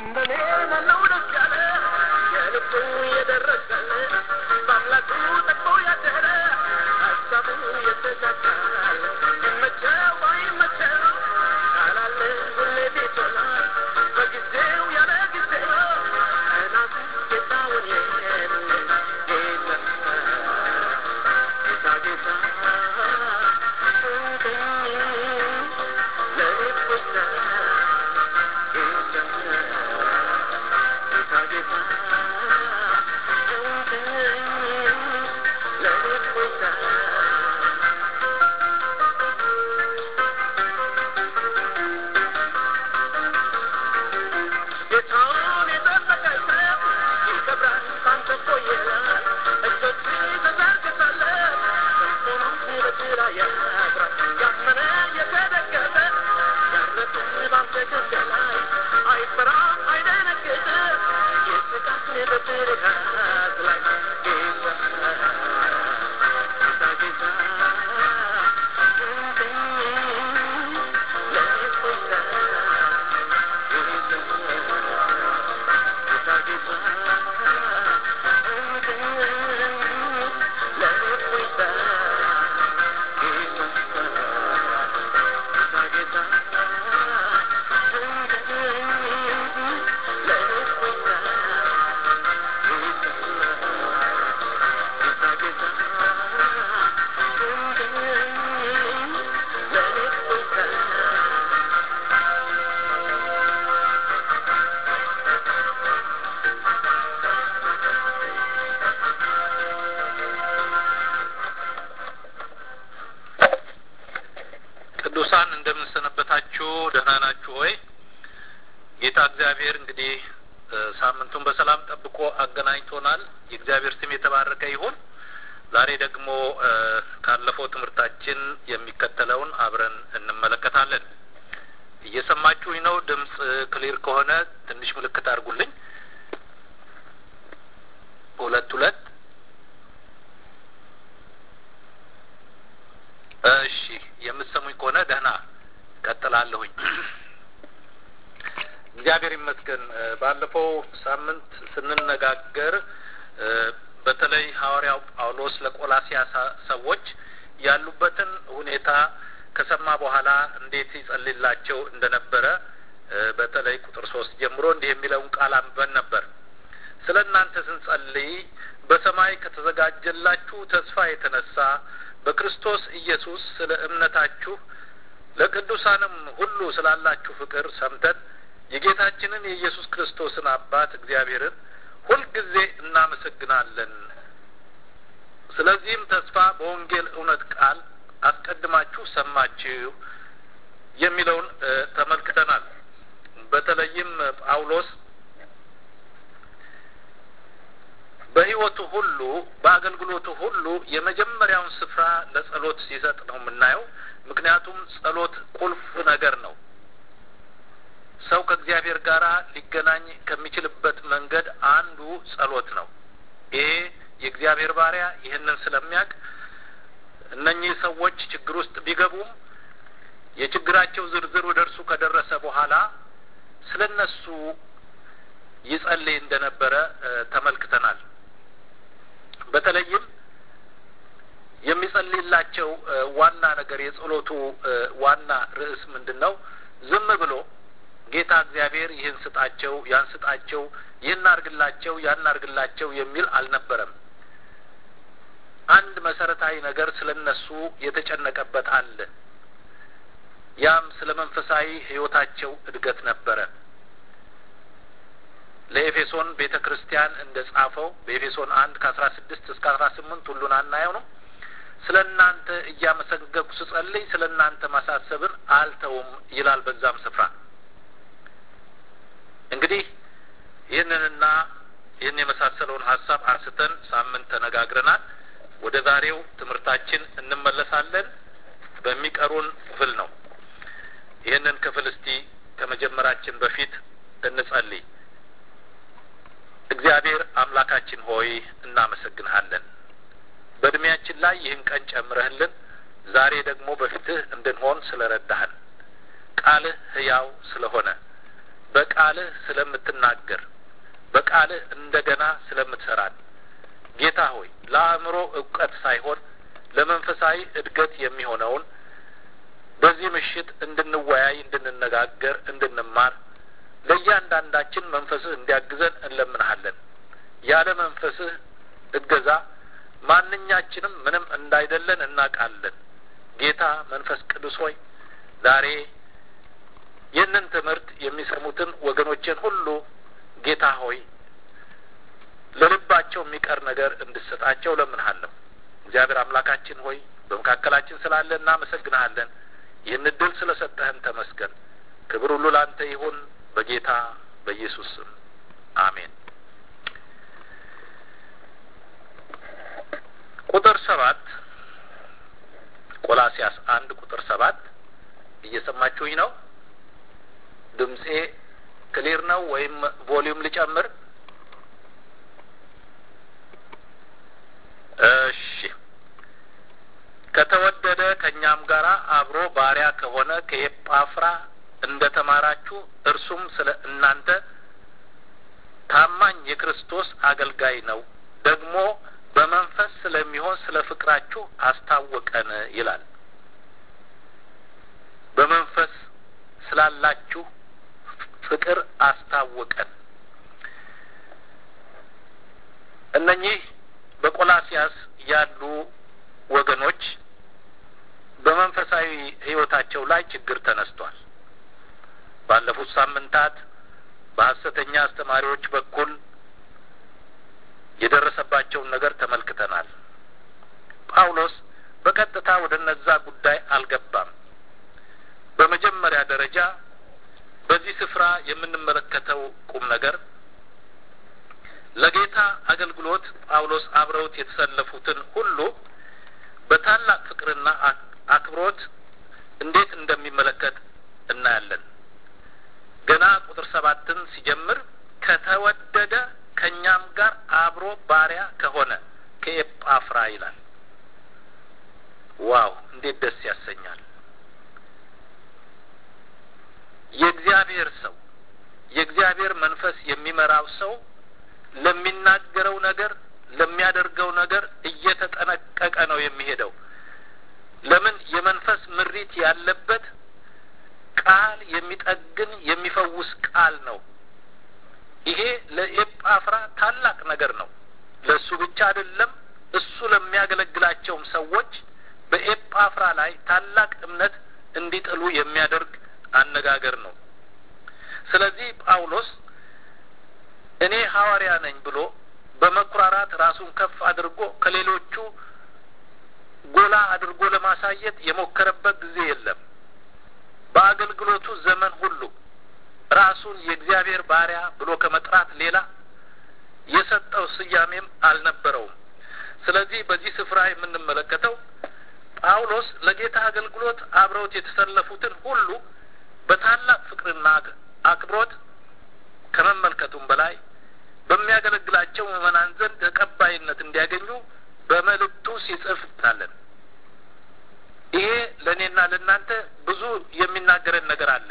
እንደኔ ማነው ደስ ያለ የልቡ የደረሰለ በአምላኩ ጠቅሞ ያደረ ሀሳቡ የተሳካል ይመቸው አይመቸው ካላለ ሁሌ ቤት ሆኗል በጊዜው ያለ ጊዜው እናቱ ጌታውን የለ ጌታ ጌታ ጌታ ለኔ ቆይታ ጌታውን የጠበቀ ሰው ይከብራል ካንተ እኮ ይላል እጆች ተዘርግተለት ሰንሰለቱ በስራ ያድራል ያመነ የተደገፈ ያረፈ ባንተ ክንድ ላይ አይፈራም አይደነግጥም ይስቃል በብርሃን ላይ ጌታ ጌታ ጌታ ለኔ ቆይታ ቅዱሳን እንደምንሰነበታችሁ ደህና ናችሁ ሆይ? ጌታ እግዚአብሔር እንግዲህ ሳምንቱን በሰላም ጠብቆ አገናኝቶናል። የእግዚአብሔር ስም የተባረከ ይሁን። ዛሬ ደግሞ ካለፈው ትምህርታችን የሚከተለውን አብረን እንመለከታለን። እየሰማችሁኝ ነው? ድምፅ ክሊር ከሆነ ትንሽ ምልክት አድርጉልኝ። ሁለት ሁለት እሺ የምትሰሙኝ ከሆነ ደህና ቀጥላለሁኝ። እግዚአብሔር ይመስገን። ባለፈው ሳምንት ስንነጋገር በተለይ ሐዋርያው ጳውሎስ ለቆላሲያ ሰዎች ያሉበትን ሁኔታ ከሰማ በኋላ እንዴት ይጸልላቸው እንደነበረ በተለይ ቁጥር ሶስት ጀምሮ እንዲህ የሚለውን ቃል አንበን ነበር። ስለ እናንተ ስንጸልይ በሰማይ ከተዘጋጀላችሁ ተስፋ የተነሳ በክርስቶስ ኢየሱስ ስለ እምነታችሁ ለቅዱሳንም ሁሉ ስላላችሁ ፍቅር ሰምተን የጌታችንን የኢየሱስ ክርስቶስን አባት እግዚአብሔርን ሁልጊዜ እናመሰግናለን። ስለዚህም ተስፋ በወንጌል እውነት ቃል አስቀድማችሁ ሰማችሁ የሚለውን ተመልክተናል። በተለይም ጳውሎስ በሕይወቱ ሁሉ በአገልግሎቱ ሁሉ የመጀመሪያውን ስፍራ ለጸሎት ሲሰጥ ነው የምናየው። ምክንያቱም ጸሎት ቁልፍ ነገር ነው። ሰው ከእግዚአብሔር ጋር ሊገናኝ ከሚችልበት መንገድ አንዱ ጸሎት ነው። ይሄ የእግዚአብሔር ባሪያ ይህንን ስለሚያውቅ እነኚህ ሰዎች ችግር ውስጥ ቢገቡም የችግራቸው ዝርዝር ወደ እርሱ ከደረሰ በኋላ ስለ እነሱ ይጸልይ እንደነበረ ተመልክተናል። በተለይም የሚጸልይላቸው ዋና ነገር የጸሎቱ ዋና ርዕስ ምንድን ነው? ዝም ብሎ ጌታ እግዚአብሔር ይህን ስጣቸው፣ ያን ስጣቸው፣ ይህን አርግላቸው፣ ያን አርግላቸው የሚል አልነበረም። አንድ መሰረታዊ ነገር ስለ እነሱ የተጨነቀበት አለ። ያም ስለ መንፈሳዊ ሕይወታቸው እድገት ነበረ። ለኤፌሶን ቤተ ክርስቲያን እንደ ጻፈው በኤፌሶን አንድ ከአስራ ስድስት እስከ አስራ ስምንት ሁሉን አናየው ነው። ስለ እናንተ እያመሰገንኩ ስጸልይ ስለ እናንተ ማሳሰብን አልተውም ይላል በዛም ስፍራ። እንግዲህ ይህንንና ይህን የመሳሰለውን ሀሳብ አንስተን ሳምንት ተነጋግረናል። ወደ ዛሬው ትምህርታችን እንመለሳለን። በሚቀሩን ክፍል ነው። ይህንን ክፍል እስቲ ከመጀመራችን በፊት እንጸልይ። እግዚአብሔር አምላካችን ሆይ እናመሰግንሃለን። በእድሜያችን ላይ ይህን ቀን ጨምረህልን ዛሬ ደግሞ በፊትህ እንድንሆን ስለ ረዳህን ቃልህ ሕያው ስለሆነ በቃልህ ስለምትናገር በቃልህ እንደገና ስለምትሰራን ጌታ ሆይ ለአእምሮ እውቀት ሳይሆን ለመንፈሳዊ እድገት የሚሆነውን በዚህ ምሽት እንድንወያይ፣ እንድንነጋገር፣ እንድንማር ለእያንዳንዳችን መንፈስህ እንዲያግዘን እንለምንሃለን። ያለ መንፈስህ እገዛ ማንኛችንም ምንም እንዳይደለን እናውቃለን። ጌታ መንፈስ ቅዱስ ሆይ ዛሬ ይህንን ትምህርት የሚሰሙትን ወገኖችን ሁሉ ጌታ ሆይ ለልባቸው የሚቀር ነገር እንድሰጣቸው ለምንሃለሁ። እግዚአብሔር አምላካችን ሆይ በመካከላችን ስላለ እናመሰግንሃለን። ይህን እድል ስለ ሰጠህን ተመስገን። ክብር ሁሉ ላንተ ይሁን በጌታ በኢየሱስ ስም አሜን። ቁጥር ሰባት ቆላሲያስ አንድ ቁጥር ሰባት እየሰማችሁኝ ነው? ድምጼ ክሊር ነው ወይም ቮሊዩም ልጨምር? እሺ። ከተወደደ ከእኛም ጋር አብሮ ባሪያ ከሆነ ከኤጳፍራ እንደ ተማራችሁ እርሱም ስለ እናንተ ታማኝ የክርስቶስ አገልጋይ ነው፣ ደግሞ በመንፈስ ስለሚሆን ስለ ፍቅራችሁ አስታወቀን ይላል። በመንፈስ ስላላችሁ ፍቅር አስታወቀን። እነኚህ በቆላሲያስ ያሉ ወገኖች በመንፈሳዊ ሕይወታቸው ላይ ችግር ተነስቷል። ባለፉት ሳምንታት በሐሰተኛ አስተማሪዎች በኩል የደረሰባቸውን ነገር ተመልክተናል። ጳውሎስ በቀጥታ ወደ እነዛ ጉዳይ አልገባም። በመጀመሪያ ደረጃ በዚህ ስፍራ የምንመለከተው ቁም ነገር ለጌታ አገልግሎት ጳውሎስ አብረውት የተሰለፉትን ሁሉ በታላቅ ፍቅርና አክብሮት እንዴት እንደሚመለከት እናያለን። ገና ቁጥር ሰባትን ሲጀምር ከተወደደ ከእኛም ጋር አብሮ ባሪያ ከሆነ ከኤጳፍራ ይላል። ዋው እንዴት ደስ ያሰኛል! የእግዚአብሔር ሰው የእግዚአብሔር መንፈስ የሚመራው ሰው ለሚናገረው ነገር ለሚያደርገው ነገር እየተጠነቀቀ ነው የሚሄደው። ለምን? የመንፈስ ምሪት ያለበት ቃል የሚጠግን የሚፈውስ ቃል ነው። ይሄ ለኤጳፍራ ታላቅ ነገር ነው። ለእሱ ብቻ አይደለም፣ እሱ ለሚያገለግላቸውም ሰዎች በኤጳፍራ ላይ ታላቅ እምነት እንዲጥሉ የሚያደርግ አነጋገር ነው። ስለዚህ ጳውሎስ እኔ ሐዋርያ ነኝ ብሎ በመኩራራት ራሱን ከፍ አድርጎ ከሌሎቹ ጎላ አድርጎ ለማሳየት የሞከረበት ጊዜ የለም። በአገልግሎቱ ዘመን ሁሉ ራሱን የእግዚአብሔር ባሪያ ብሎ ከመጥራት ሌላ የሰጠው ስያሜም አልነበረውም። ስለዚህ በዚህ ስፍራ የምንመለከተው ጳውሎስ ለጌታ አገልግሎት አብረውት የተሰለፉትን ሁሉ በታላቅ ፍቅርና አክብሮት ከመመልከቱም በላይ በሚያገለግላቸው ምዕመናን ዘንድ ተቀባይነት እንዲያገኙ በመልእክቱ ሲጽፍ ታለን። ይሄ ለእኔና ለእናንተ ብዙ የሚናገረን ነገር አለ።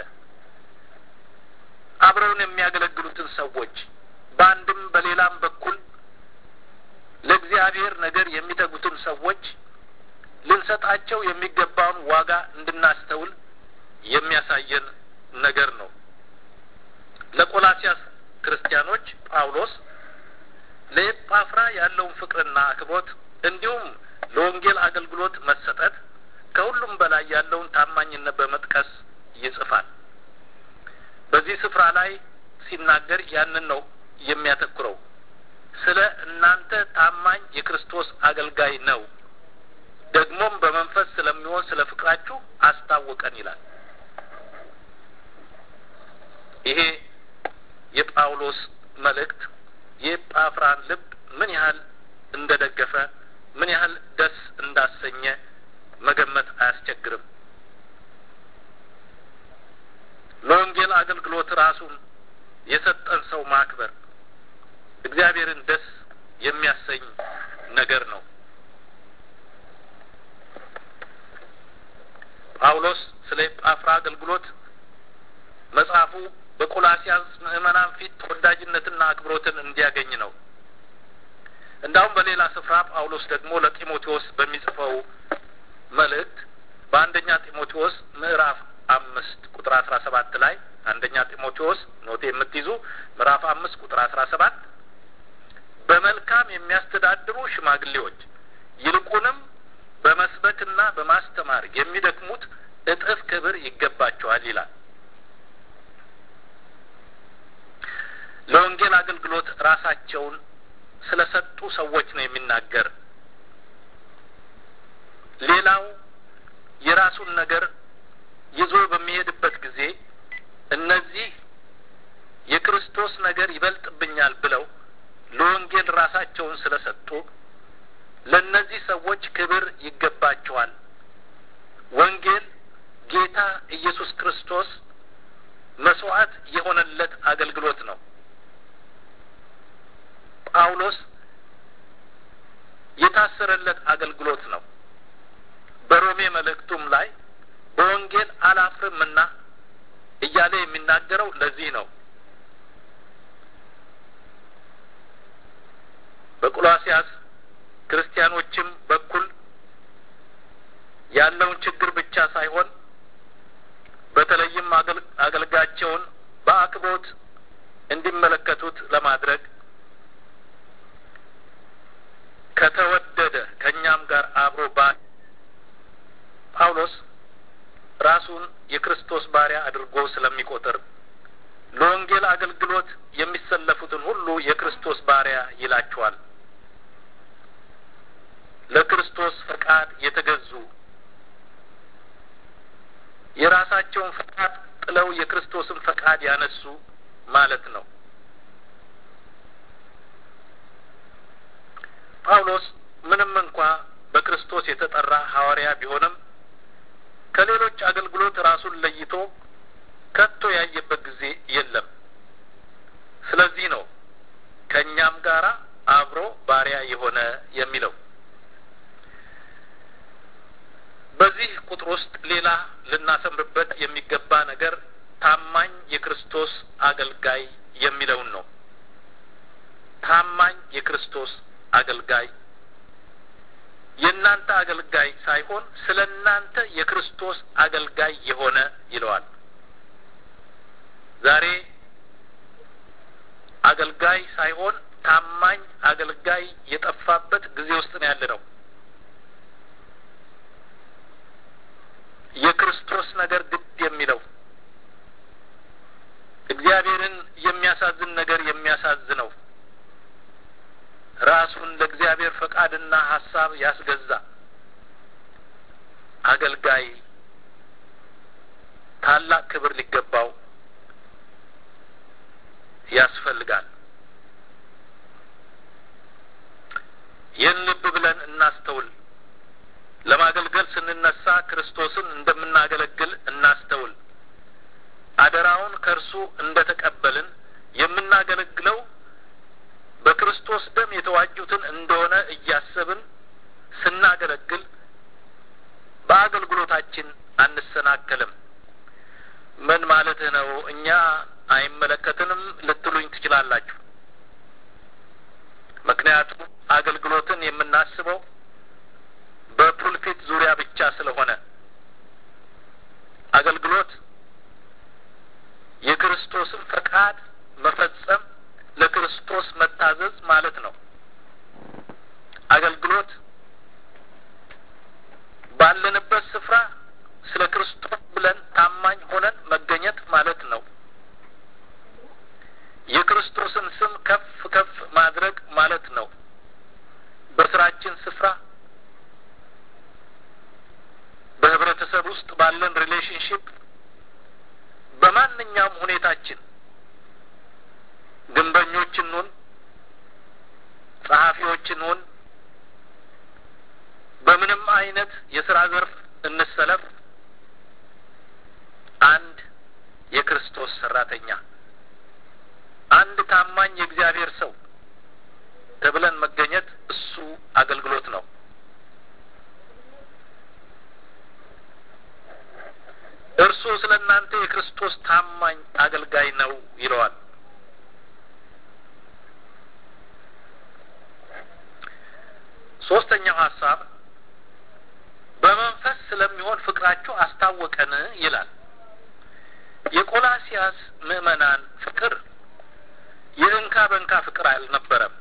አብረውን የሚያገለግሉትን ሰዎች በአንድም በሌላም በኩል ለእግዚአብሔር ነገር የሚተጉትን ሰዎች ልንሰጣቸው የሚገባውን ዋጋ እንድናስተውል የሚያሳየን ነገር ነው። ለቆላሲያስ ክርስቲያኖች ጳውሎስ ለኤጳፍራ ያለውን ፍቅርና አክብሮት እንዲሁም ለወንጌል አገልግሎት መሰጠት ከሁሉም በላይ ያለውን ታማኝነት በመጥቀስ ይጽፋል። በዚህ ስፍራ ላይ ሲናገር ያንን ነው የሚያተኩረው። ስለ እናንተ ታማኝ የክርስቶስ አገልጋይ ነው፣ ደግሞም በመንፈስ ስለሚሆን ስለ ፍቅራችሁ አስታወቀን ይላል። ይሄ የጳውሎስ መልእክት የኤጳፍራን ልብ ምን ያህል እንደ ደገፈ ምን ያህል ደስ እንዳሰኘ መገመት አያስቸግርም። ለወንጌል አገልግሎት ራሱን የሰጠን ሰው ማክበር እግዚአብሔርን ደስ የሚያሰኝ ነገር ነው። ጳውሎስ ስለ ኤጳፍራ አገልግሎት መጽሐፉ በቆላሲያስ ምዕመናን ፊት ተወዳጅነትና አክብሮትን እንዲያገኝ ነው። እንዳውም በሌላ ስፍራ ጳውሎስ ደግሞ ለጢሞቴዎስ በሚጽፈው መልእክት በአንደኛ ጢሞቴዎስ ምዕራፍ አምስት ቁጥር አስራ ሰባት ላይ አንደኛ ጢሞቴዎስ ኖቴ የምትይዙ ምዕራፍ አምስት ቁጥር አስራ ሰባት በመልካም የሚያስተዳድሩ ሽማግሌዎች ይልቁንም በመስበክና በማስተማር የሚደክሙት እጥፍ ክብር ይገባቸዋል ይላል። ለወንጌል አገልግሎት ራሳቸውን ስለ ሰጡ ሰዎች ነው የሚናገር። ሌላው የራሱን ነገር ይዞ በሚሄድበት ጊዜ እነዚህ የክርስቶስ ነገር ይበልጥብኛል ብለው ለወንጌል ራሳቸውን ስለ ሰጡ ለእነዚህ ሰዎች ክብር ይገባቸዋል። ወንጌል ጌታ ኢየሱስ ክርስቶስ መስዋዕት የሆነለት አገልግሎት ነው። ጳውሎስ የታሰረለት አገልግሎት ነው። በሮሜ መልእክቱም ላይ በወንጌል አላፍርምና እያለ የሚናገረው ለዚህ ነው። በቆላሲያስ ክርስቲያኖችም በኩል ያለውን ችግር ብቻ ሳይሆን በተለይም አገልጋቸውን በአክብሮት እንዲመለከቱት ለማድረግ ከተወደደ ከእኛም ጋር አብሮ ባ ጳውሎስ ራሱን የክርስቶስ ባሪያ አድርጎ ስለሚቆጥር ለወንጌል አገልግሎት የሚሰለፉትን ሁሉ የክርስቶስ ባሪያ ይላቸዋል። ለክርስቶስ ፈቃድ የተገዙ የራሳቸውን ፈቃድ ጥለው የክርስቶስን ፈቃድ ያነሱ ማለት ነው። ጳውሎስ ምንም እንኳ በክርስቶስ የተጠራ ሐዋርያ ቢሆንም ከሌሎች አገልግሎት ራሱን ለይቶ ከቶ ያየበት ጊዜ የለም። ስለዚህ ነው ከእኛም ጋራ አብሮ ባሪያ የሆነ የሚለው። በዚህ ቁጥር ውስጥ ሌላ ልናሰምርበት የሚገባ ነገር ታማኝ የክርስቶስ አገልጋይ የሚለውን ነው። ታማኝ የክርስቶስ አገልጋይ የእናንተ አገልጋይ ሳይሆን ስለ እናንተ የክርስቶስ አገልጋይ የሆነ ይለዋል። ዛሬ አገልጋይ ሳይሆን ታማኝ አገልጋይ የጠፋበት ጊዜ ውስጥ ነው ያለ ነው። የክርስቶስ ነገር ግድ የሚለው እግዚአብሔርን የሚያሳዝን ነገር የሚያሳዝነው ራሱን ለእግዚአብሔር ፈቃድና ሀሳብ ያስገዛ አገልጋይ ታላቅ ክብር ሊገባው ያስፈልጋል። ይህን ልብ ብለን እናስተውል። ለማገልገል ስንነሳ ክርስቶስን እንደምናገለግል እናስተውል። አደራውን ከእርሱ እንደ ተቀበልን የምናገለግለው በክርስቶስ ደም የተዋጁትን እንደሆነ እያሰብን ስናገለግል በአገልግሎታችን አንሰናከልም። ምን ማለትህ ነው? እኛ አይመለከትንም ልትሉኝ ትችላላችሁ። ምክንያቱም አገልግሎትን የምናስበው በፑልፊት ዙሪያ ብቻ ስለሆነ አገልግሎት የክርስቶስን ፈቃድ መፈጸም ለክርስቶስ መታዘዝ ማለት ነው። አገልግሎት ባለንበት ስፍራ ስለ ክርስቶስ ብለን ታማኝ ሆነን መገኘት ማለት ነው። የክርስቶስን ስም ከፍ ከፍ ማድረግ ማለት ነው። በስራችን ስፍራ በህብረተሰብ ውስጥ ባለን ሪሌሽንሽፕ በማንኛውም ሁኔታችን ግንበኞች እንሁን፣ ጸሐፊዎች እንሁን፣ በምንም አይነት የስራ ዘርፍ እንሰለፍ፣ አንድ የክርስቶስ ሰራተኛ፣ አንድ ታማኝ የእግዚአብሔር ሰው ተብለን መገኘት እሱ አገልግሎት ነው። እርሱ ስለ ስለ እናንተ የክርስቶስ ታማኝ አገልጋይ ነው ይለዋል። ሶስተኛው ሀሳብ በመንፈስ ስለሚሆን ፍቅራችሁ አስታወቀን ይላል። የቆላሲያስ ምዕመናን ፍቅር የእንካ በእንካ ፍቅር አልነበረም።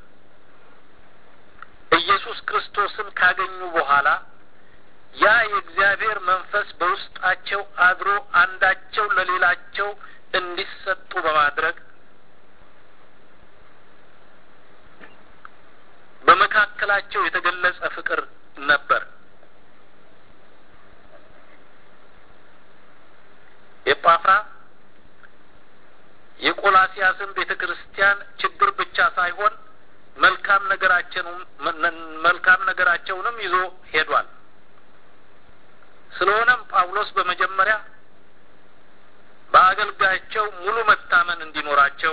ኢየሱስ ክርስቶስን ካገኙ በኋላ ያ የእግዚአብሔር መንፈስ በውስጣቸው አድሮ አንዳቸው ለሌላቸው እንዲሰጡ በማድረግ በመካከላቸው የተገለጸ ፍቅር ነበር። ኤጳፍራ የቆላሲያስን ቤተ ክርስቲያን ችግር ብቻ ሳይሆን መልካም ነገራቸውንም መልካም ነገራቸውንም ይዞ ሄዷል። ስለሆነም ጳውሎስ በመጀመሪያ በአገልጋያቸው ሙሉ መታመን እንዲኖራቸው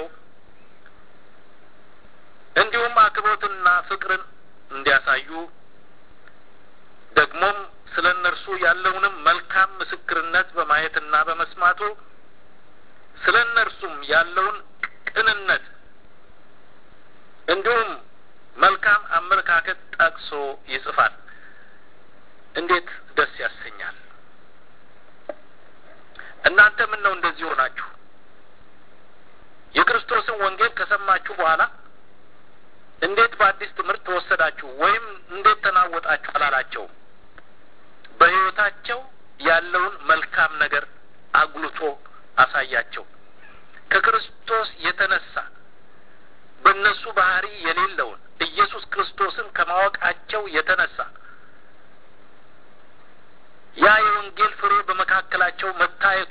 እንዲሁም አክብሮትና ፍቅርን እንዲያሳዩ ደግሞም ስለ እነርሱ ያለውንም መልካም ምስክርነት በማየትና በመስማቱ ስለ እነርሱም ያለውን ቅንነት እንዲሁም መልካም አመለካከት ጠቅሶ ይጽፋል። እንዴት ደስ ያሰኛል! እናንተ ምን ነው እንደዚህ ሆናችሁ? የክርስቶስን ወንጌል ከሰማችሁ በኋላ እንዴት በአዲስ ትምህርት ተወሰዳችሁ ወይም እንዴት ተናወጣችሁ አላላቸውም። በሕይወታቸው ያለውን መልካም ነገር አጉልቶ አሳያቸው። ከክርስቶስ የተነሳ በእነሱ ባህሪ የሌለውን ኢየሱስ ክርስቶስን ከማወቃቸው የተነሳ ያ የወንጌል ፍሬ በመካከላቸው መታየቱ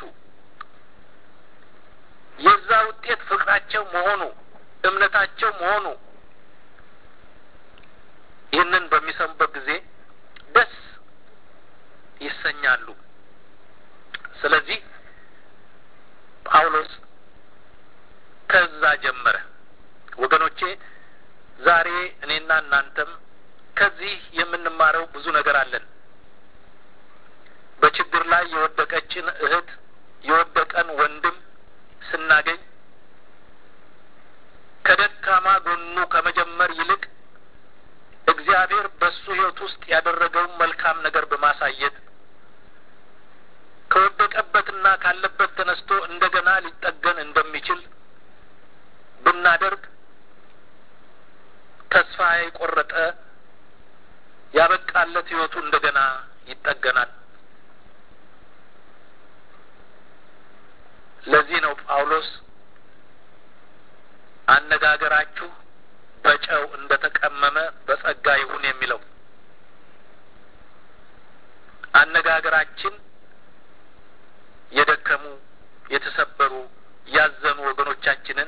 የዛ ውጤት ፍቅራቸው መሆኑ እምነታቸው መሆኑ ይህንን በሚሰሙበት ጊዜ ደስ ይሰኛሉ። ስለዚህ ጳውሎስ ከዛ ጀመረ። ወገኖቼ ዛሬ እኔና እናንተም ከዚህ የምንማረው ብዙ ነገር አለን። በችግር ላይ የወደቀችን እህት የወደቀን ወንድም ስናገኝ ከደካማ ጎኑ ከመጀመር ይልቅ እግዚአብሔር በሱ ሕይወት ውስጥ ያደረገውን መልካም ነገር በማሳየት ከወደቀበትና ካለበት ተነስቶ እንደገና ሊጠገን እንደሚችል ብናደርግ ተስፋ የቆረጠ ያበቃለት ሕይወቱ እንደገና ይጠገናል። ለዚህ ነው ጳውሎስ አነጋገራችሁ በጨው እንደ ተቀመመ በጸጋ ይሁን የሚለው። አነጋገራችን የደከሙ፣ የተሰበሩ፣ ያዘኑ ወገኖቻችንን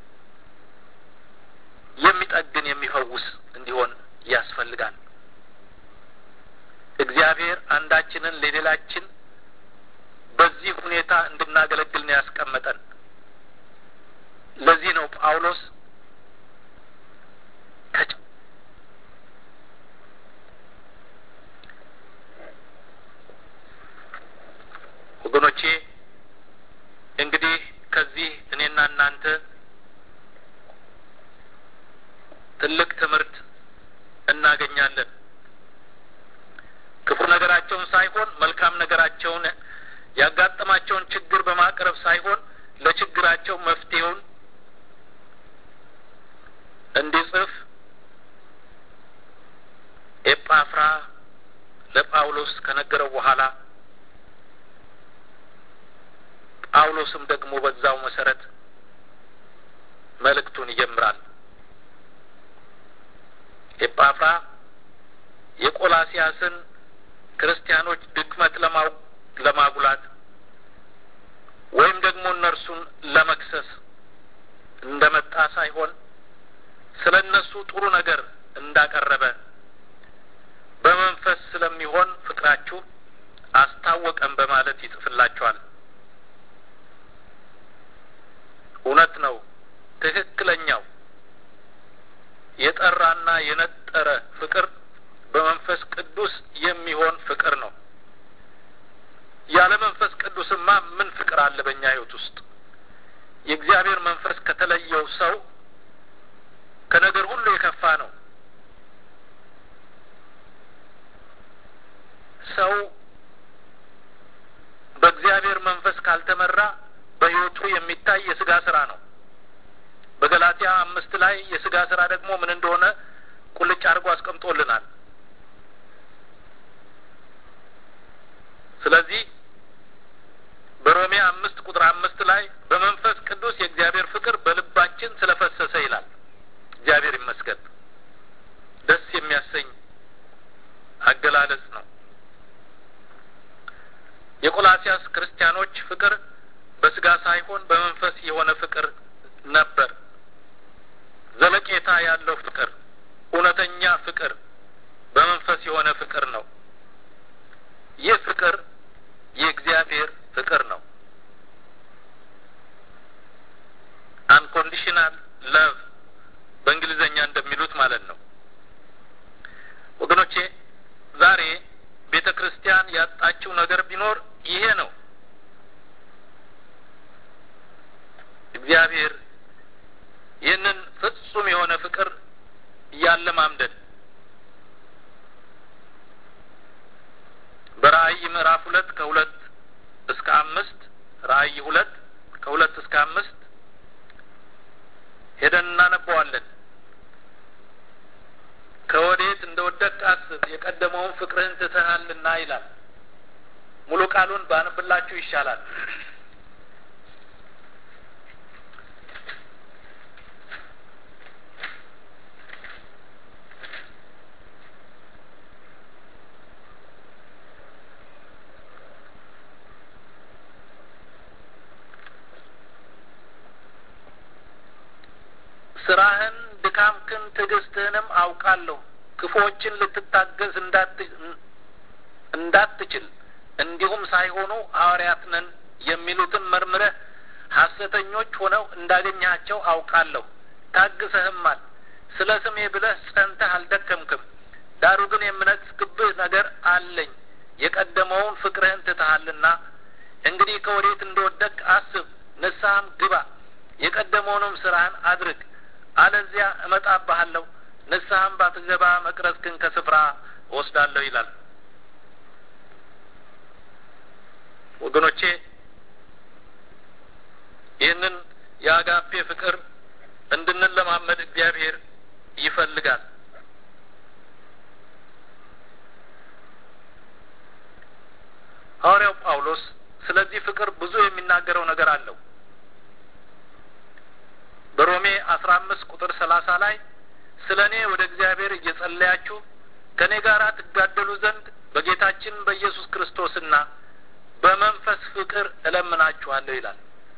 የሚጠግን የሚፈውስ እንዲሆን ያስፈልጋል። እግዚአብሔር አንዳችንን ለሌላችን በዚህ ሁኔታ እንድናገለግል ነው ያስቀመጠን። ለዚህ ነው ጳውሎስ ወገኖቼ እንግዲህ ከዚህ እኔና እናንተ ትልቅ ትምህርት እናገኛለን። ክፉ ነገራቸውን ሳይሆን መልካም ነገራቸውን ያጋጠማቸውን ችግር በማቅረብ ሳይሆን ለችግራቸው መፍትሄውን እንዲጽፍ ኤጳፍራ ለጳውሎስ ከነገረው በኋላ ጳውሎስም ደግሞ በዛው መሰረት መልእክቱን ይጀምራል። ኤጳፍራ የቆላሲያስን ክርስቲያኖች ድክመት ለማጉላት ወይም ደግሞ እነርሱን ለመክሰስ እንደመጣ ሳይሆን ስለ እነሱ ጥሩ ነገር እንዳቀረበ በመንፈስ ስለሚሆን ፍቅራችሁ አስታወቀን በማለት ይጽፍላችኋል። እውነት ነው። ትክክለኛው የጠራና የነጠረ ፍቅር በመንፈስ ቅዱስ የሚሆን ፍቅር ነው። ያለ መንፈስ ቅዱስ ክርስቶስማ ምን ፍቅር አለ በእኛ ህይወት ውስጥ? የእግዚአብሔር መንፈስ ከተለየው ሰው ከነገር ሁሉ የከፋ ነው። ሰው በእግዚአብሔር መንፈስ ካልተመራ በህይወቱ የሚታይ የስጋ ስራ ነው። በገላትያ አምስት ላይ የስጋ ስራ ደግሞ ምን እንደሆነ ቁልጭ አድርጎ አስቀምጦልናል። ስለዚህ በሮሜ አምስት ቁጥር አምስት ላይ በመንፈስ ቅዱስ የእግዚአብሔር ፍቅር በልባችን ስለፈሰሰ ይላል። እግዚአብሔር ይመስገን። ደስ የሚያሰኝ አገላለጽ ነው። የቆላሲያስ ክርስቲያኖች ፍቅር በስጋ ሳይሆን በመንፈስ የሆነ ፍቅር ነበር። ዘለቄታ ያለው ፍቅር፣ እውነተኛ ፍቅር፣ በመንፈስ የሆነ ፍቅር ነው። ይህ ፍቅር የእግዚአብሔር ፍቅር ነው። አንኮንዲሽናል ለቭ በእንግሊዘኛ እንደሚሉት ማለት ነው። ወገኖቼ ዛሬ ቤተ ክርስቲያን ያጣችው ነገር ቢኖር ይሄ ነው። እግዚአብሔር ይህንን ፍጹም የሆነ ፍቅር እያለማምደን በራእይ ምዕራፍ ሁለት ከሁለት እስከ አምስት ራእይ ሁለት ከሁለት እስከ አምስት ሄደን እናነበዋለን። ከወዴት እንደ ወደቅህ አስብ፣ የቀደመውን ፍቅርህን ትተሃልና ይላል። ሙሉ ቃሉን ባንብላችሁ ይሻላል። ስራህን ድካምክን ትዕግስትህንም አውቃለሁ። ክፉዎችን ልትታገዝ እንዳትችል እንዲሁም ሳይሆኑ ሐዋርያት ነን የሚሉትን መርምረህ ሐሰተኞች ሆነው እንዳገኘሃቸው አውቃለሁ። ታግሰህማል። ስለ ስሜ ብለህ ጸንተህ አልደከምክም። ዳሩ ግን የምነቅፍብህ ነገር አለኝ። የቀደመውን ፍቅርህን ትተሃልና እንግዲህ ከወዴት እንደወደቅህ አስብ፣ ንስሐም ግባ፣ የቀደመውንም ስራህን አድርግ አለዚያ እመጣብሃለሁ፣ ንስሐም ባትገባ መቅረዝክን ከስፍራ እወስዳለሁ ይላል። ወገኖቼ ይህንን የአጋፔ ፍቅር እንድንለማመድ እግዚአብሔር ይፈልጋል። ሐዋርያው ጳውሎስ ስለዚህ ፍቅር ብዙ የሚናገረው ነገር አለው። በሮሜ አስራ አምስት ቁጥር ሰላሳ ላይ ስለ እኔ ወደ እግዚአብሔር እየጸለያችሁ ከእኔ ጋር ትጋደሉ ዘንድ በጌታችን በኢየሱስ ክርስቶስና በመንፈስ ፍቅር እለምናችኋለሁ ይላል።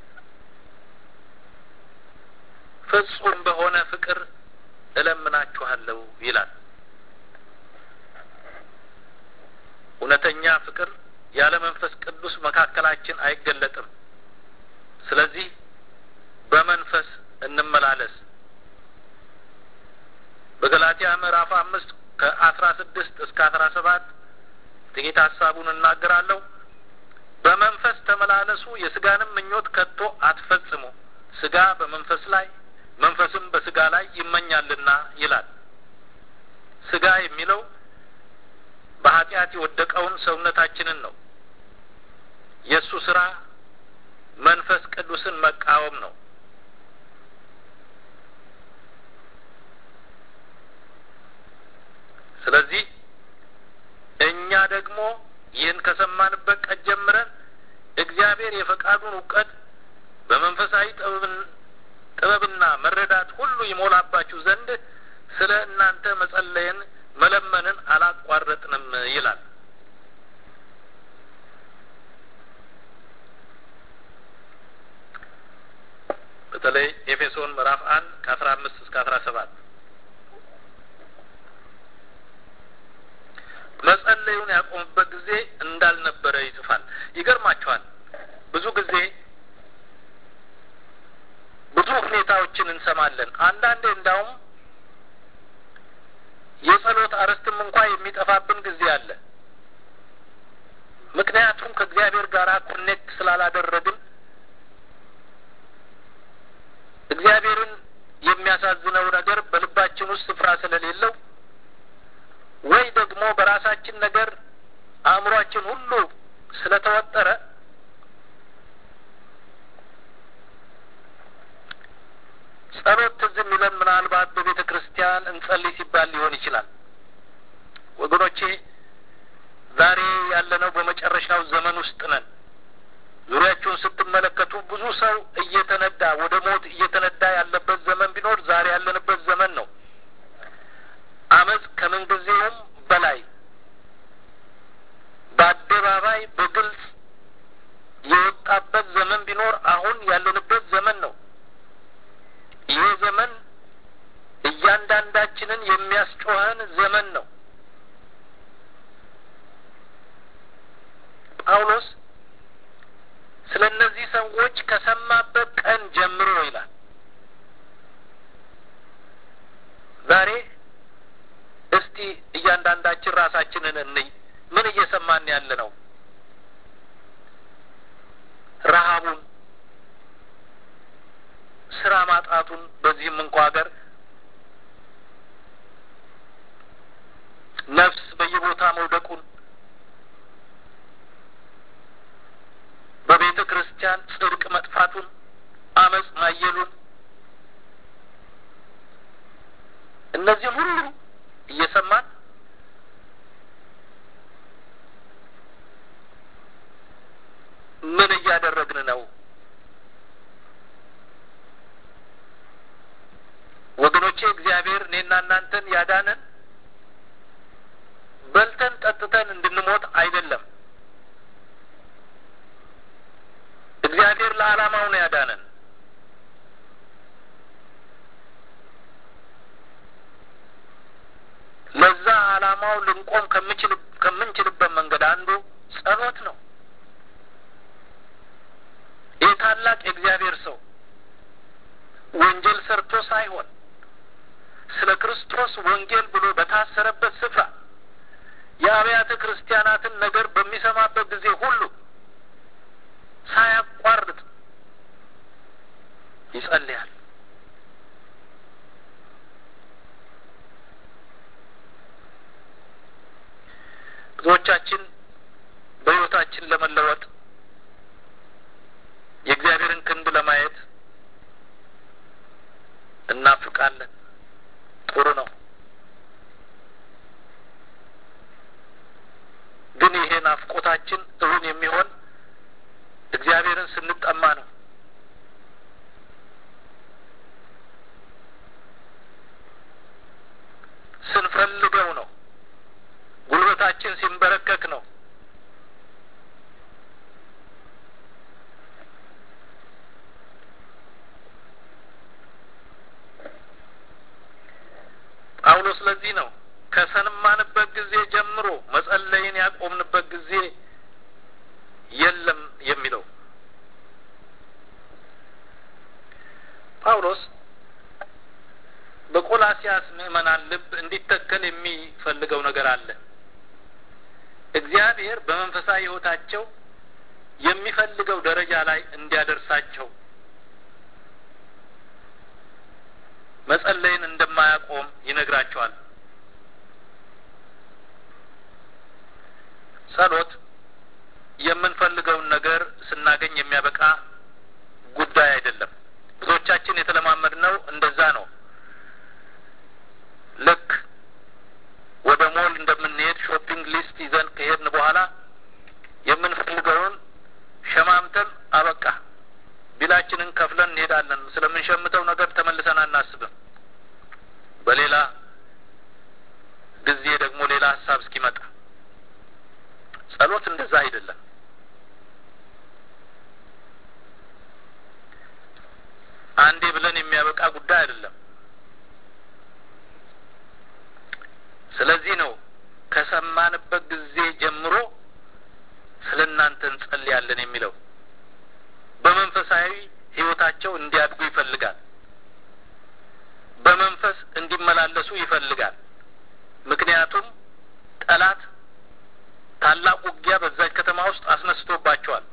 ፍጹም በሆነ ፍቅር እለምናችኋለሁ ይላል። እውነተኛ ፍቅር ያለ መንፈስ ቅዱስ መካከላችን አይገለጥም። ስለዚህ በመንፈስ እንመላለስ። በገላትያ ምዕራፍ አምስት ከአስራ ስድስት እስከ አስራ ሰባት ጥቂት ሀሳቡን እናገራለሁ። በመንፈስ ተመላለሱ፣ የስጋንም ምኞት ከቶ አትፈጽሙ። ስጋ በመንፈስ ላይ መንፈስም በስጋ ላይ ይመኛልና ይላል። ስጋ የሚለው በኃጢአት የወደቀውን ሰውነታችንን ነው። የእሱ ስራ መንፈስ ቅዱስን መቃወም ነው። ስለዚህ እኛ ደግሞ ይህን ከሰማንበት ቀን ጀምረን እግዚአብሔር የፈቃዱን እውቀት በመንፈሳዊ ጥበብና መረዳት ሁሉ ይሞላባችሁ ዘንድ ስለ እናንተ መጸለይን መለመንን አላቋረጥንም ይላል። በተለይ ኤፌሶን ምዕራፍ አንድ ከአስራ አምስት እስከ አስራ ሰባት መጸለዩን ያቆምበት ጊዜ እንዳልነበረ ይጽፋል። ይገርማችኋል። ብዙ ጊዜ ብዙ ሁኔታዎችን እንሰማለን። አንዳንዴ እንዳውም የጸሎት አርዕስትም እንኳ የሚጠፋብን ጊዜ አለ። ምክንያቱም ከእግዚአብሔር ጋር ኮኔክት ስላላደረግን እግዚአብሔርን የሚያሳዝነው ነገር በልባችን ውስጥ ስፍራ ስለሌለው ወይ ደግሞ በራሳችን ነገር አእምሯችን ሁሉ ስለተወጠረ ጸሎት ትዝ የሚለን ምናልባት በቤተ ክርስቲያን እንጸልይ ሲባል ሊሆን ይችላል። ወገኖቼ ዛሬ ያለነው በመጨረሻው ዘመን ውስጥ ነን። ዙሪያችሁን ስትመለከቱ ብዙ ሰው እየተነዳ ወደ ሞት እየተነዳ ያለበት ዘመን ቢኖር ዛሬ ያለንበት ዘመን ነው። አመፅ ከምንጊዜውም በላይ በአደባባይ በግልጽ የወጣበት ዘመን ቢኖር አሁን ያለንበት ዘመን ነው። ይህ ዘመን እያንዳንዳችንን የሚያስጮኸን ዘመን ነው። ጳውሎስ ስለ እነዚህ ሰዎች ከሰማበት ቀን ጀምሮ ይላል። ዛሬ እስቲ እያንዳንዳችን ራሳችንን እንይ። ምን እየሰማን ያለ ነው? ረሀቡን፣ ስራ ማጣቱን በዚህም እንኳ ሀገር ነፍስ በየቦታ መውደቁን በቤተ ክርስቲያን ጽድቅ መጥፋቱን፣ አመፅ ማየሉን እነዚህም ሁሉ እየሰማን ምን እያደረግን ነው? ወገኖቼ እግዚአብሔር እኔና እናንተን ያዳነን በልተን ጠጥተን እንድንሞት አይደለም። እግዚአብሔር ለዓላማው ነው ያዳነን። ለዛ ዓላማው ልንቆም ከምችል ከምንችልበት መንገድ አንዱ ጸሎት ነው። ይህ ታላቅ የእግዚአብሔር ሰው ወንጀል ሰርቶ ሳይሆን ስለ ክርስቶስ ወንጌል ብሎ በታሰረበት ስፍራ የአብያተ ክርስቲያናትን ነገር በሚሰማበት ጊዜ ሁሉ ሳያቋርጥ ይጸልያል። ብዙዎቻችን በሕይወታችን ለመለወጥ የእግዚአብሔርን ክንድ ለማየት እናፍቃለን። ጥሩ ነው። ግን ይሄ ናፍቆታችን እውን የሚሆን እግዚአብሔርን ስንጠማ ነው። ስንፈልገው ነው። ጉልበታችን ሲንበረከክ ነው። ጳውሎስ ለዚህ ነው ከሰማንበት ጊዜ ጀምሮ መጸለይን ያቆምንበት ጊዜ የለም የሚለው። ጳውሎስ በቆላሲያስ ምዕመናን ልብ እንዲተከል የሚፈልገው ነገር አለ። እግዚአብሔር በመንፈሳዊ ሕይወታቸው የሚፈልገው ደረጃ ላይ እንዲያደርሳቸው መጸለይን እንደማያቆም ይነግራቸዋል። ጸሎት የምንፈልገውን ነገር ስናገኝ የሚያበቃ ጉዳይ አይደለም። ብዙዎቻችን የተለማመድነው እንደዛ ነው። ልክ ወደ ሞል እንደምንሄድ ሾፒንግ ሊስት ይዘን ከሄድን በኋላ የምንፈልገውን ሸማምተን አበቃ ቢላችንን ከፍለን እንሄዳለን። ስለምንሸምተው ነገር ተመልሰን አናስብም። በሌላ ጊዜ ደግሞ ሌላ ሀሳብ እስኪመጣ ጸሎት እንደዛ አይደለም። አንዴ ብለን የሚያበቃ ጉዳይ አይደለም። ስለዚህ ነው ከሰማንበት ጊዜ ጀምሮ ስለ እናንተ እንጸልያለን የሚለው። በመንፈሳዊ ሕይወታቸው እንዲያድጉ ይፈልጋል። በመንፈስ እንዲመላለሱ ይፈልጋል። ምክንያቱም ጠላት ታላቅ ውጊያ በዛች ከተማ ውስጥ አስነስቶባቸዋል።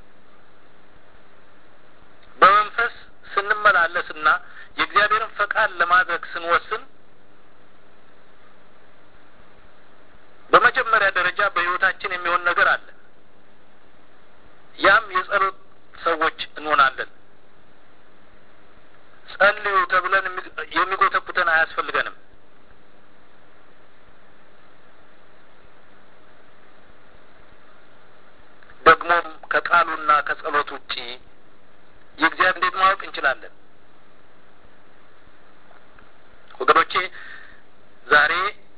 በመንፈስ ስንመላለስና የእግዚአብሔርን ፈቃድ ለማድረግ ስንወስን በመጀመሪያ ደረጃ በሕይወታችን የሚሆን ነገር አለ። ያም የጸሎት ሰዎች እንሆናለን። ጸልዩ ተብለን የሚጎተጉተን አያስፈልገንም። ደግሞም ከቃሉና ከጸሎት ውጪ የእግዚአብሔር እንዴት ማወቅ እንችላለን? ወገኖቼ ዛሬ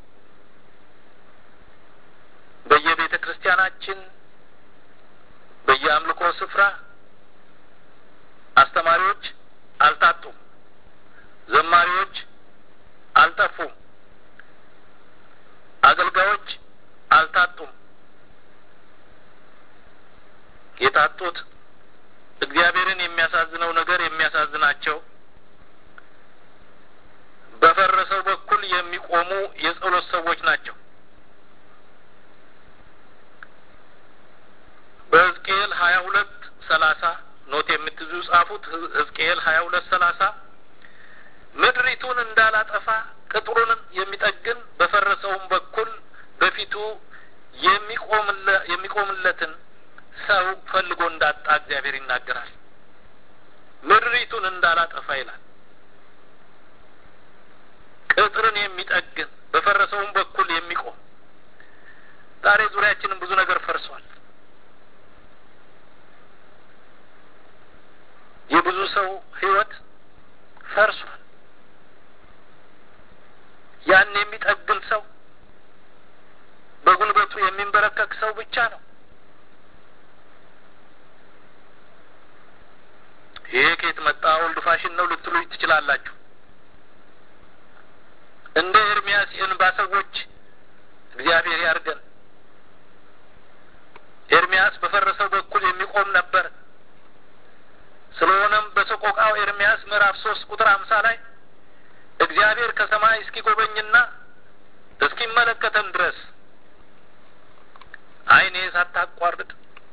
በየቤተ ክርስቲያናችን በየአምልኮ ስፍራ አስተማሪዎች አልታጡም፣ ዘማሪዎች አልጠፉም፣ አገልጋዮች አልታጡም። የታጡት እግዚአብሔርን የሚያሳዝነው ነገር የሚያሳዝናቸው በፈረሰው በኩል የሚቆሙ የጸሎት ሰዎች ናቸው። በሕዝቅኤል ሀያ ሁለት ሰላሳ ኖት የምትይዙ ጻፉት። ሕዝቅኤል ሀያ ሁለት ሰላሳ ምድሪቱን እንዳላጠፋ ቅጥሩን የሚጠግን በፈረሰውም በኩል በፊቱ የሚቆምለትን ሰው ፈልጎ እንዳጣ እግዚአብሔር ይናገራል። ምድሪቱን እንዳላጠፋ ይላል። ቅጥርን የሚጠግን በፈረሰውም በኩል የሚቆም ዛሬ ዙሪያችንን ብዙ ነገር ፈርሷል። የብዙ ሰው ሕይወት ፈርሷል። ያን የሚጠግን ሰው በጉልበቱ የሚንበረከክ ሰው ብቻ ነው። ይሄ ከየት መጣ ኦልድ ፋሽን ነው ልትሉ ትችላላችሁ። እንደ ኤርሚያስ የእንባ ሰዎች እግዚአብሔር ያርገን። ኤርሚያስ በፈረሰው በኩል የሚቆም ነበር። ስለሆነም በሰቆቃው ኤርሚያስ ምዕራፍ ሶስት ቁጥር አምሳ ላይ እግዚአብሔር ከሰማይ እስኪጎበኝና እስኪመለከተን ድረስ ዓይኔ ሳታቋርጥ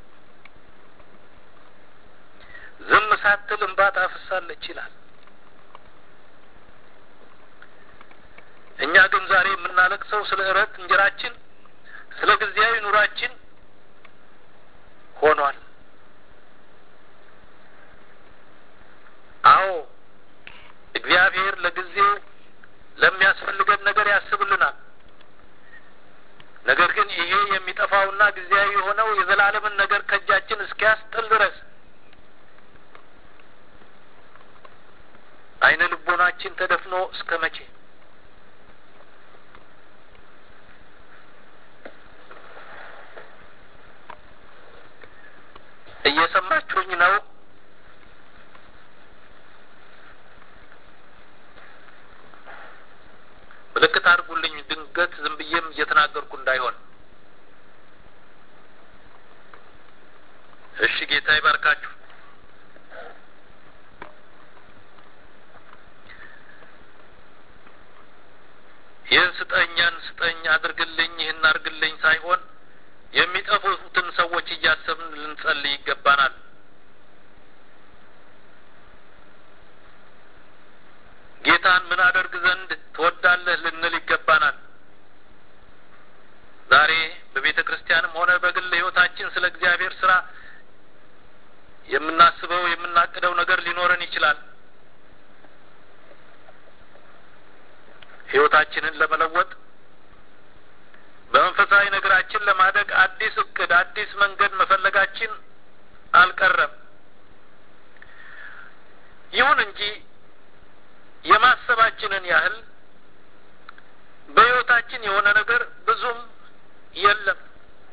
ዝም ሳትል እንባ ታፈሳለች ይላል። እኛ ግን ዛሬ የምናለቅሰው ስለ እረት እንጀራችን፣ ስለ ጊዜያዊ ኑራችን ሆኗል። አዎ እግዚአብሔር ለጊዜው ለሚያስፈልገን ነገር ያስብልናል። ነገር ግን ይሄ የሚጠፋውና ጊዜያዊ የሆነው የዘላለምን ነገር ከእጃችን እስኪያስጥል ድረስ አይነ ልቦናችን ተደፍኖ እስከ መቼ? እየሰማችሁኝ ነው? ምልክት አድርጉልኝ። ድንገት ዝም ብዬም እየተናገርኩ እንዳይሆን። እሺ፣ ጌታ ይባርካችሁ። ይህን ስጠኝ፣ ያን ስጠኝ፣ አድርግልኝ፣ ይህን አድርግልኝ ሳይሆን የሚጠፉትን ሰዎች እያሰብን ልንጸልይ ይገባናል። ጌታን ምን አደርግ ዘንድ ትወዳለህ ልንል ይገባናል። ዛሬ በቤተ ክርስቲያንም ሆነ በግል ሕይወታችን ስለ እግዚአብሔር ስራ የምናስበው የምናቅደው ነገር ሊኖረን ይችላል። ሕይወታችንን ለመለወጥ በመንፈሳዊ ነገራችን ለማደግ አዲስ እቅድ፣ አዲስ መንገድ መፈለጋችን አልቀረም። ይሁን እንጂ የማሰባችንን ያህል በሕይወታችን የሆነ ነገር ብዙም የለም።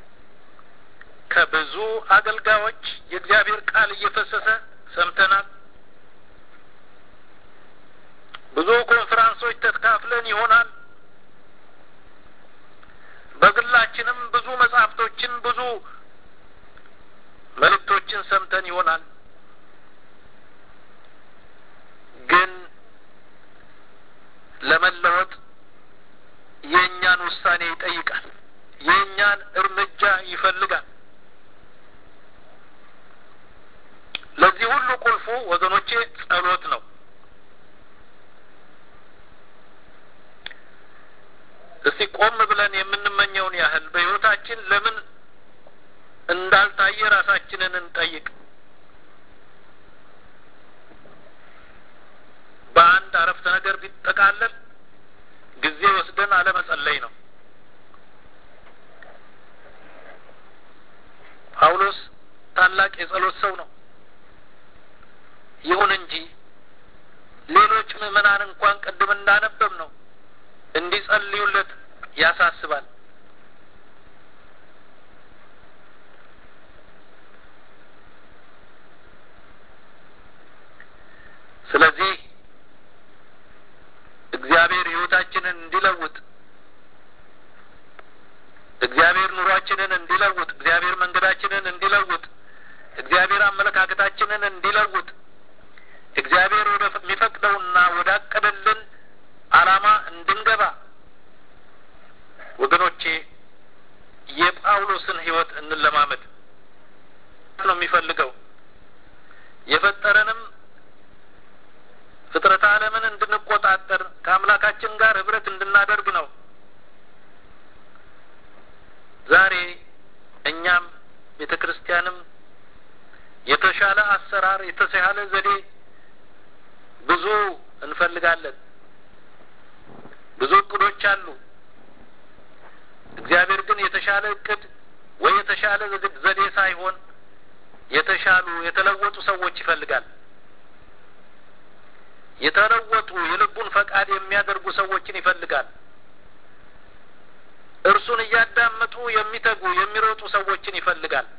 ከብዙ አገልጋዮች የእግዚአብሔር ቃል እየፈሰሰ ሰምተናል። ብዙ ኮንፈራንሶች ተካፍለን ይሆናል። በግላችንም ብዙ መጽሐፍቶችን፣ ብዙ መልእክቶችን ሰምተን ይሆናል። ግን ለመለወጥ የእኛን ውሳኔ ይጠይቃል። የእኛን እርምጃ ይፈልጋል። ለዚህ ሁሉ ቁልፉ ወገኖቼ ጸሎት ነው። እስቲ ቆም ብለን የምንመኘውን ያህል በሕይወታችን ለምን እንዳልታየ ራሳችንን እንጠይቅ። በአንድ አረፍተ ነገር ቢጠቃለል ጊዜ ወስደን አለመጸለይ ነው። ጳውሎስ ታላቅ የጸሎት ሰው ነው። ይሁን እንጂ ሌሎች ምዕመናን እንኳን ቅድም እንዳነበብ ነው እንዲጸልዩለት ያሳስባል። ስለዚህ እግዚአብሔር ሕይወታችንን እንዲለውጥ እግዚአብሔር ኑሯችንን እንዲለውጥ እግዚአብሔር መንገዳችንን እንዲለውጥ እግዚአብሔር አመለካከታችንን እንዲለውጥ እግዚአብሔር ወደ የሚፈቅደውና ወዳቀደልን ዓላማ እንድንገባ ወገኖቼ የጳውሎስን ሕይወት እንለማመድ ነው የሚፈልገው የፈጠረንም ፍጥረተ ዓለምን እንድንቆጣጠር ከአምላካችን ጋር ህብረት እንድናደርግ ነው። ዛሬ እኛም ቤተ ክርስቲያንም የተሻለ አሰራር፣ የተሻለ ዘዴ ብዙ እንፈልጋለን። ብዙ እቅዶች አሉ። እግዚአብሔር ግን የተሻለ እቅድ ወይ የተሻለ ዘዴ ሳይሆን የተሻሉ የተለወጡ ሰዎች ይፈልጋል። የተለወጡ የልቡን ፈቃድ የሚያደርጉ ሰዎችን ይፈልጋል። እርሱን እያዳመጡ የሚተጉ የሚሮጡ ሰዎችን ይፈልጋል።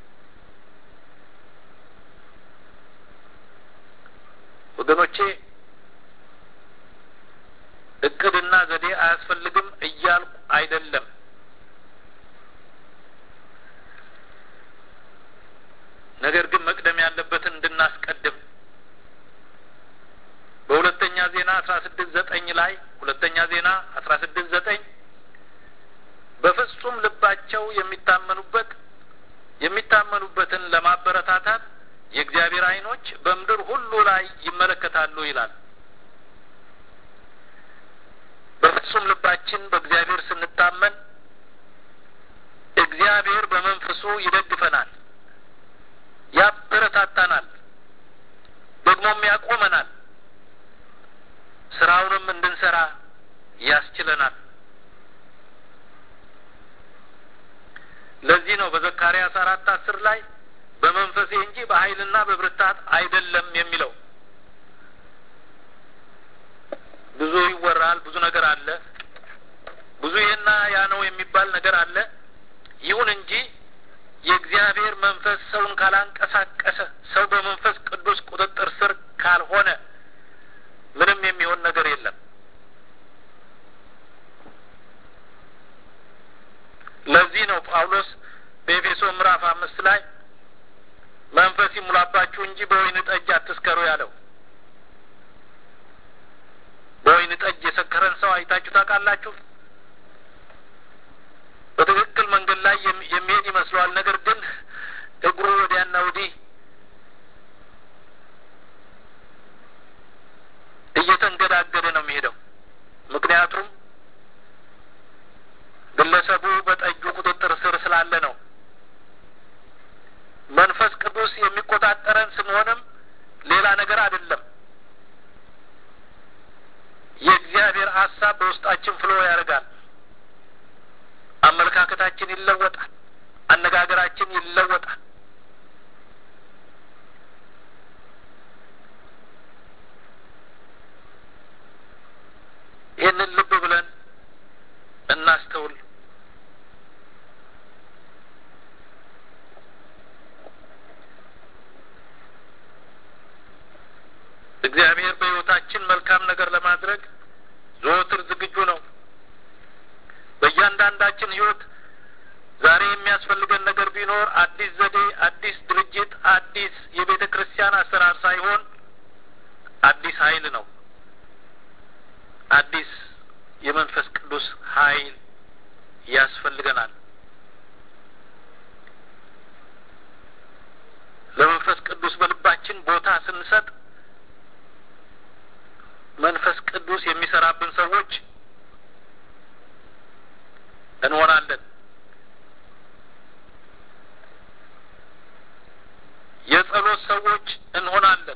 ወገኖቼ እቅድና ዘዴ አያስፈልግም እያልኩ አይደለም። ነገር ግን መቅደም ያለበትን እንድናስቀድም በሁለተኛ ዜና አስራ ስድስት ዘጠኝ ላይ ሁለተኛ ዜና አስራ ስድስት ዘጠኝ በፍጹም ልባቸው የሚታመኑበት የሚታመኑበትን ለማበረታታት የእግዚአብሔር ዓይኖች በምድር ሁሉ ላይ ይመለከታሉ ይላል። በፍጹም ልባችን በእግዚአብሔር ስንታመን እግዚአብሔር በመንፈሱ ይደግፈናል፣ ያበረታታናል፣ ደግሞም ያቆመናል፣ ስራውንም እንድንሰራ ያስችለናል። ለዚህ ነው በዘካርያስ አራት አስር ላይ በመንፈሴ እንጂ በኃይልና በብርታት አይደለም የሚለው። ብዙ ይወራል፣ ብዙ ነገር አለ፣ ብዙ ይሄና ያ ነው የሚባል ነገር አለ። ይሁን እንጂ የእግዚአብሔር መንፈስ ሰውን ካላንቀሳቀሰ፣ ሰው በመንፈስ ቅዱስ ቁጥጥር ስር ካልሆነ ምንም የሚሆን ነገር የለም። ለዚህ ነው ጳውሎስ በኤፌሶ ምዕራፍ አምስት ላይ መንፈስ ይሙላባችሁ እንጂ በወይን ጠጅ አትስከሩ ያለው። በወይን ጠጅ የሰከረን ሰው አይታችሁ ታውቃላችሁ? በትክክል መንገድ ላይ የሚሄድ ይመስለዋል። ነገር ግን እግሩ ወዲያና ወዲህ እየተንገዳገደ ነው የሚሄደው። ምክንያቱም ግለሰቡ በጠጁ ቁጥጥር ስር ስላለ ነው። መንፈስ ቅዱስ የሚቆጣጠረን ስንሆንም ሌላ ነገር አይደለም። የእግዚአብሔር ሀሳብ በውስጣችን ፍሎ ያደርጋል። አመለካከታችን ይለወጣል። አነጋገራችን ይለወጣል። ይህንን ልብ ብለን እናስተውል። እግዚአብሔር በሕይወታችን መልካም ነገር ለማድረግ ዘወትር ዝግጁ ነው። በእያንዳንዳችን ሕይወት ዛሬ የሚያስፈልገን ነገር ቢኖር አዲስ ዘዴ፣ አዲስ ድርጅት፣ አዲስ የቤተ ክርስቲያን አሰራር ሳይሆን አዲስ ኃይል ነው። አዲስ የመንፈስ ቅዱስ ኃይል ያስፈልገናል። ለመንፈስ ቅዱስ በልባችን ቦታ ስንሰጥ መንፈስ ቅዱስ የሚሰራብን ሰዎች እንሆናለን። የጸሎት ሰዎች እንሆናለን።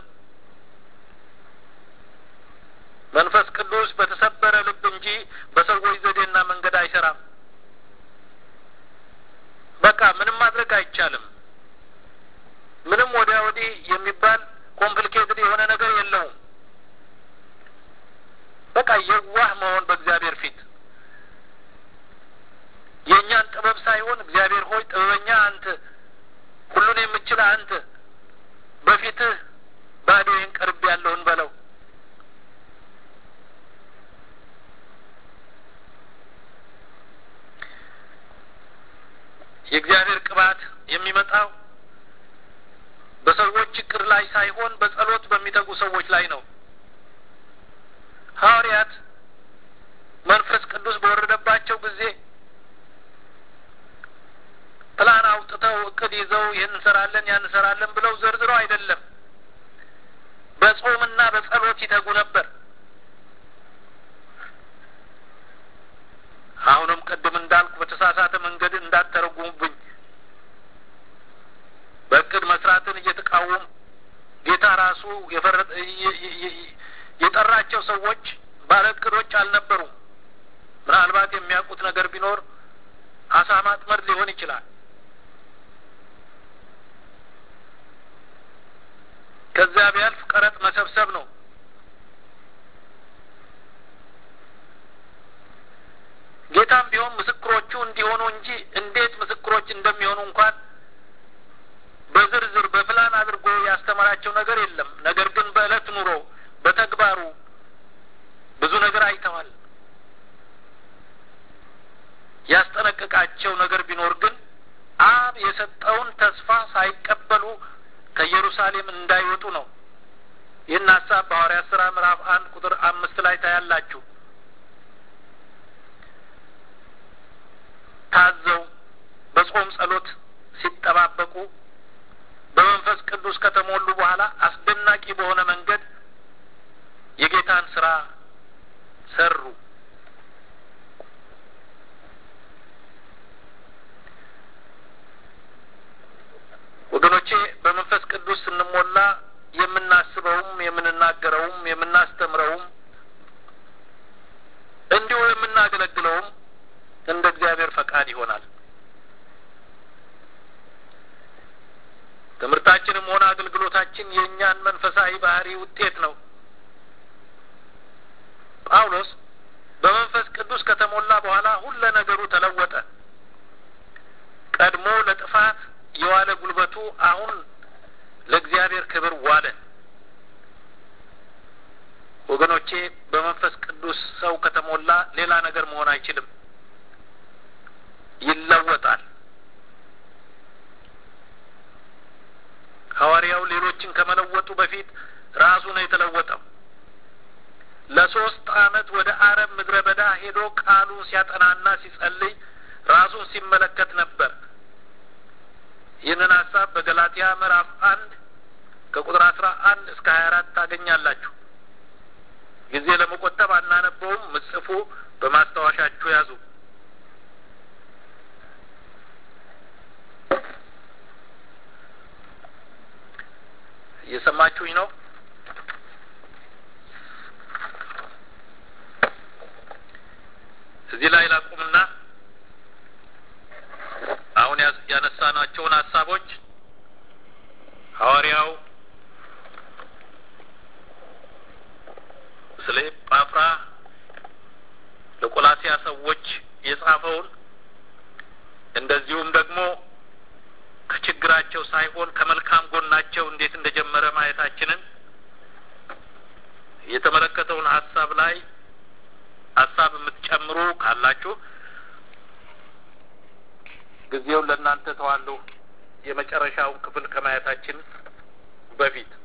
መንፈስ ቅዱስ በተሰበረ ልብ እንጂ በሰዎች ዘዴና መንገድ አይሰራም። በቃ ምንም ማድረግ አይቻልም። ምንም ወዲያ ወዲህ የሚባል ኮምፕሊኬትድ የሆነ ነገር የለውም። በቃ የዋህ መሆን በእግዚአብሔር ፊት የእኛን ጥበብ ሳይሆን እግዚአብሔር ሆይ ጥበበኛ አንተ፣ ሁሉን የምችል አንተ፣ በፊትህ ባዶዬን ቀርብ ያለውን በለው። የእግዚአብሔር ቅባት የሚመጣው በሰዎች እቅድ ላይ ሳይሆን በጸሎት በሚተጉ ሰዎች ላይ ነው። ሐዋርያት መንፈስ ቅዱስ በወረደባቸው ጊዜ ፕላን አውጥተው እቅድ ይዘው ይህን እንሰራለን ያን እንሰራለን ብለው ዘርዝረው አይደለም። በጾምና በጸሎት ይተጉ ነበር። አሁንም ቅድም እንዳልኩ በተሳሳተ መንገድ እንዳትተረጉሙብኝ በእቅድ መስራትን እየተቃወሙ ጌታ ራሱ የጠራቸው ሰዎች ባለ እቅዶች አልነበሩም። ምናልባት የሚያውቁት ነገር ቢኖር አሳ ማጥመድ ሊሆን ይችላል። ከዚያ ቢያልፍ ቀረጥ መሰብሰብ ነው። ጌታም ቢሆን ምስክሮቹ እንዲሆኑ እንጂ እንዴት ምስክሮች እንደሚሆኑ እንኳን በዝርዝር በፕላን አድርጎ ያስተማራቸው ነገር የለም። ነገር ግን በዕለት ኑሮ በተግባሩ ብዙ ነገር አይተዋል። ያስጠነቀቃቸው ነገር ቢኖር ግን አብ የሰጠውን ተስፋ ሳይቀበሉ ከኢየሩሳሌም እንዳይወጡ ነው። ይህን ሀሳብ በሐዋርያት ሥራ ምዕራፍ አንድ ቁጥር አምስት ላይ ታያላችሁ። ታዘው በጾም ጸሎት ሲጠባበቁ በመንፈስ ቅዱስ ከተሞሉ በኋላ አስደናቂ በሆነ መንገድ የጌታን ስራ ሰሩ። ወገኖቼ በመንፈስ ቅዱስ ስንሞላ የምናስበውም የምንናገረውም የምናስተምረውም እንዲሁ የምናገለግለውም እንደ እግዚአብሔር ፈቃድ ይሆናል። ትምህርታችንም ሆነ አገልግሎታችን የእኛን መንፈሳዊ ባህሪ ውጤት ነው። ጳውሎስ በመንፈስ ቅዱስ ከተሞላ በኋላ ሁለ ነገሩ ተለወጠ። ቀድሞ ለጥፋት የዋለ ጉልበቱ አሁን ለእግዚአብሔር ክብር ዋለ። ወገኖቼ በመንፈስ ቅዱስ ሰው ከተሞላ ሌላ ነገር መሆን አይችልም፣ ይለወጣል። ሐዋርያው ሌሎችን ከመለወጡ በፊት ራሱ ነው የተለወጠው። ለሶስት ዓመት ወደ አረብ ምድረ በዳ ሄዶ ቃሉን ሲያጠናና ሲጸልይ ራሱን ሲመለከት ነበር። ይህንን ሀሳብ በገላትያ ምዕራፍ አንድ ከቁጥር አስራ አንድ እስከ ሀያ አራት ታገኛላችሁ። ጊዜ ለመቆጠብ አናነበውም፣ ምጽፉ በማስታወሻችሁ ያዙ። እየሰማችሁኝ ነው? እዚህ ላይ ላቁምና አሁን ያነሳናቸውን ሀሳቦች ሐዋርያው ስለ ጳፍራ ለቆላሲያ ሰዎች የጻፈውን እንደዚሁም ደግሞ ከችግራቸው ሳይሆን ከመልካም ጎናቸው እንዴት እንደጀመረ ማየታችንን የተመለከተውን ሀሳብ ላይ ሀሳብ የምትጨምሩ ካላችሁ ጊዜውን ለእናንተ ተዋለሁ። የመጨረሻውን ክፍል ከማየታችን በፊት